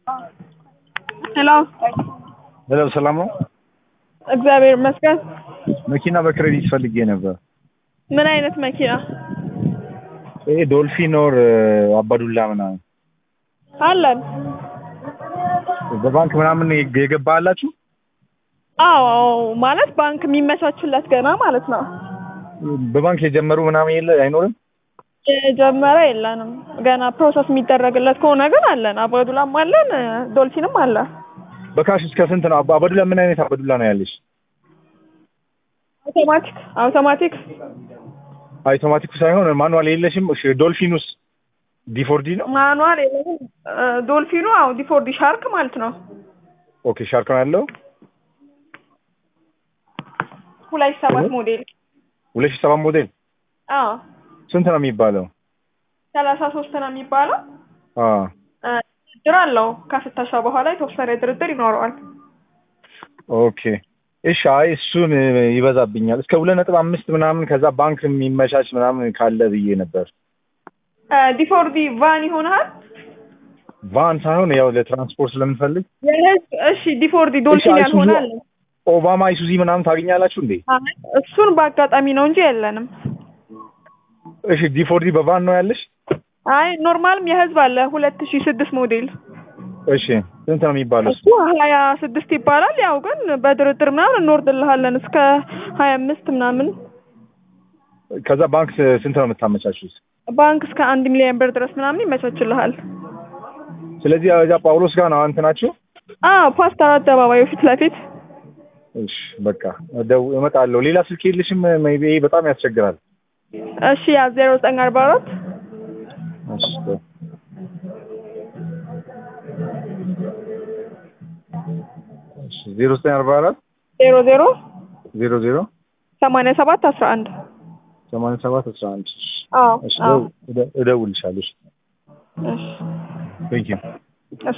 ሄሎ ሄሎ ሰላም ነው? እግዚአብሔር ይመስገን። መኪና በክሬዲት ፈልጌ ነበር። ምን አይነት መኪና ይሄ ዶልፊን ኦር አባዱላ ምናምን አለን? በባንክ ምናምን የገባ አላችሁ? አዎ ማለት ባንክ የሚመቻችለት ገና ማለት ነው። በባንክ የጀመሩ ምናምን የለ አይኖርም? የጀመረ የለንም ገና ፕሮሰስ የሚደረግለት ከሆነ ግን አለን። አባዱላም አለን፣ ዶልፊንም አለ። በካሽ እስከ ስንት ነው? አባ- አባዱላ ምን አይነት አባዱላ ነው ያለሽ? አውቶማቲክ አውቶማቲክ አውቶማቲኩ ሳይሆን ማኑዋል የለሽም? እሺ ዶልፊኑስ ዲፎርዲ ነው? ማኑዋል የለንም። ዶልፊኑ አዎ ዲፎርዲ ሻርክ ማለት ነው። ኦኬ ሻርክ ነው ያለው። ሁለት ሺህ ሰባት ሞዴል ሁለት ሺህ ሰባት ሞዴል አዎ ስንት ነው የሚባለው? ሰላሳ ሶስት ነው የሚባለው። አ ድርድር አለው ከፍተሻ በኋላ የተወሰነ ድርድር ይኖረዋል። ኦኬ እሺ። አይ እሱን ይበዛብኛል። እስከ ሁለት ነጥብ አምስት ምናምን ከዛ ባንክ የሚመቻች ምናምን ካለ ብዬ ነበር። ዲፎርዲ ቫን ይሆናል። ቫን ሳይሆን ያው ለትራንስፖርት ስለምንፈልግ የህዝብ እሺ፣ ዲፎርዲ ዶልፊን አይሱዙ- ያልሆነ አለ። ኦባማ አይሱዚ ምናምን ታገኛላችሁ እንዴ? አይ፣ እሱን በአጋጣሚ ነው እንጂ የለንም። እሺ ዲፎርዲ በቫን ነው ያለሽ? አይ ኖርማልም የህዝብ አለ ሁለት ሺ ስድስት ሞዴል እሺ ስንት ነው የሚባለው? እሱ ሀያ ስድስት ይባላል። ያው ግን በድርድር ምናምን እንወርድልሃለን እስከ ሀያ አምስት ምናምን ከዛ ባንክ ስንት ነው የምታመቻቹት? ባንክ እስከ አንድ ሚሊዮን ብር ድረስ ምናምን ይመቻችልሃል። ስለዚህ እዛ ጳውሎስ ጋር ነው አንተ ናችሁ? አዎ ፓስተር አደባባዩ ፊት ለፊት እሺ በቃ ደው እመጣለሁ። ሌላ ስልክ የለሽም? ሜይ ቢ በጣም ያስቸግራል። እሺ ያ ዜሮ ዘጠኝ አርባ አራት እሺ ቆይ። እሺ ዜሮ ዘጠኝ አርባ አራት ዜሮ ዜሮ ዜሮ ዜሮ ሰማንያ ሰባት አስራ አንድ ሰማንያ ሰባት አስራ አንድ አዎ እሺ አዎ እደውልልሻለሁ። እሺ ቴንኪው